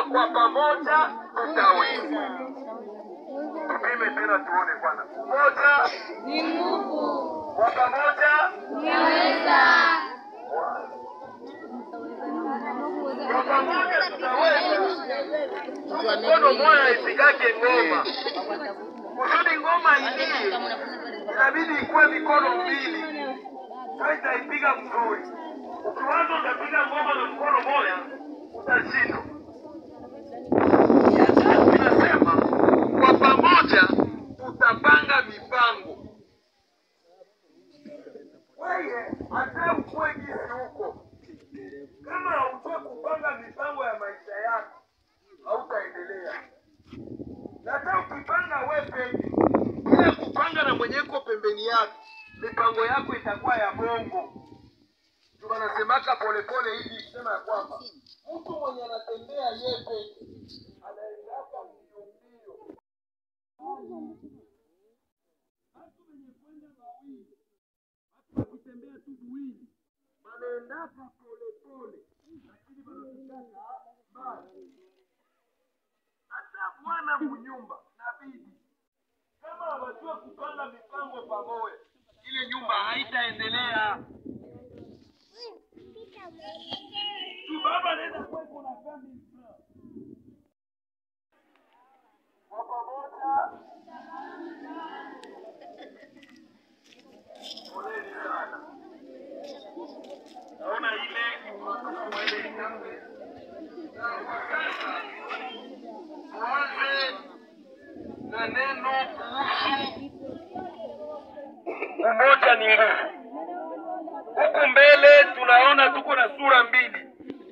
kwa pamoja tutaweza. Tupime tena tuone kwanza. Umoja Ni nguvu. kwa pamoja, Tunaweza. kwa pamoja tutaweza. Mkono moja ipigake ngoma, kusudi ngoma ingie, inabidi ikuwe mikono mbili, ndio itaipiga mzuri. Ukiwaza utapiga ngoma na mkono moja, utashindwa. Ya tatu inasema kwa pamoja tutapanga mipango. Wewe hata ukue gisi huko, kama haujue kupanga mipango ya maisha yako, hautaendelea. Na hata ukipanga wewe peke, bila kupanga na mwenye uko pembeni yako, mipango yako itakuwa ya bongo. Ndio wanasemaka polepole hivi kusema ya kwamba mtu mwenye anatembea yeye peke anaendaka mbio mbio. Watu wenye kwenda mawili, watu wakitembea tu buwili, wanaendaka polepole, lakini wanafikaka mbali. Hata bwana mnyumba na bibi kama hawajua kupanga mipango pamoja, ile nyumba haitaendelea. Tu baba anaweza kuwa iko na family plan. Kwa pamoja. Poleni sana. Naona ile mwele nyambe. Sasa tuanze na neno kuhusu umoja ni nguvu. Huku mbele tunaona tuko na sura mbili.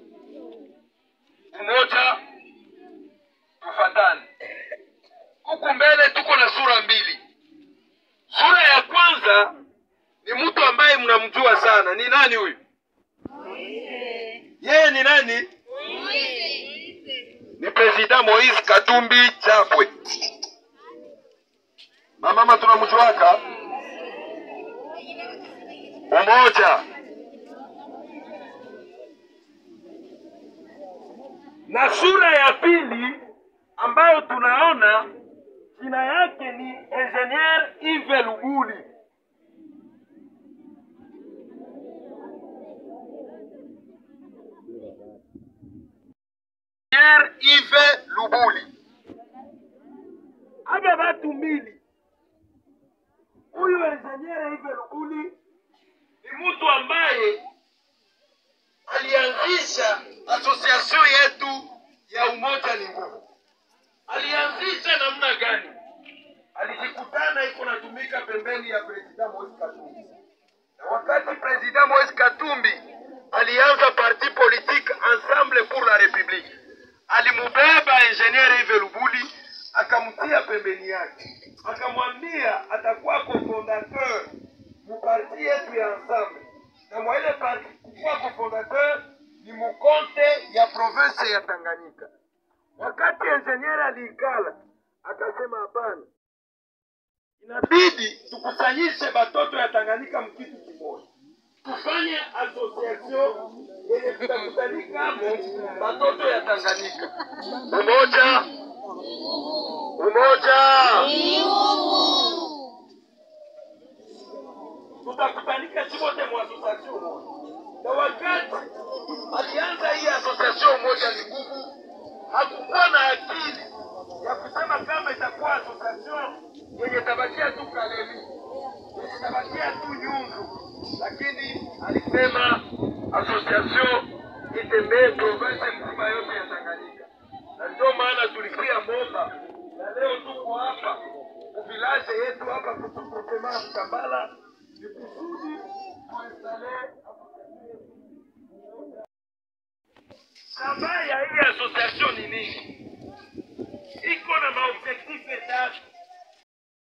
Umoja, tufatane. Huku mbele tuko na sura mbili. Sura ya kwanza ni mtu ambaye mnamjua sana. Ni nani huyu? Yeye ni nani? Ni President Moise Katumbi Chapwe. Mamama tunamjuaka umoja na sura ya pili ambayo tunaona jina yake ni Engineer Yves Luguli. Engineer Yves Luguli. Aba batu mbili, huyu Engineer Yves Luguli ni mtu ambaye alianzisha association yetu ya umoja ni nguvu. Alianzisha namna gani? Alijikutana iko natumika pembeni ya President Moise Katumbi, na wakati President Moise Katumbi alianza parti politique Ensemble pour la République, alimubeba Engineer Yves Lubuli akamtia pembeni yake, akamwambia atakuwa cofondateur muparti yetu ya Ensemble, na mwa ile parti kukuwa cofondateur ni mukonte ya province ya Tanganyika. Wakati engineer aliikala akasema, hapana, inabidi tukusanyishe batoto ya Tanganyika mkitu kimoja, tufanye association yenye tutakutanika hapo batoto ya Tanganyika. Umoja, umoja, tutakutanika chimote mu association moja. Na wakati alianza hii association moja ni nguvu, hakukuwa na akili ya kusema kama itakuwa association yenye tabakia tu Kalemi, yenye tabakia tu Nyundu, lakini alisema association itembee province mzima yote ya Tanganyika, na ndio maana tulikuya Moba na leo tuko hapa kuvilaje yetu hapa kutukutema Kambala ni kusudi tuinstale Shabaha ya hii association ni nini? Iko na maobjectif tatu.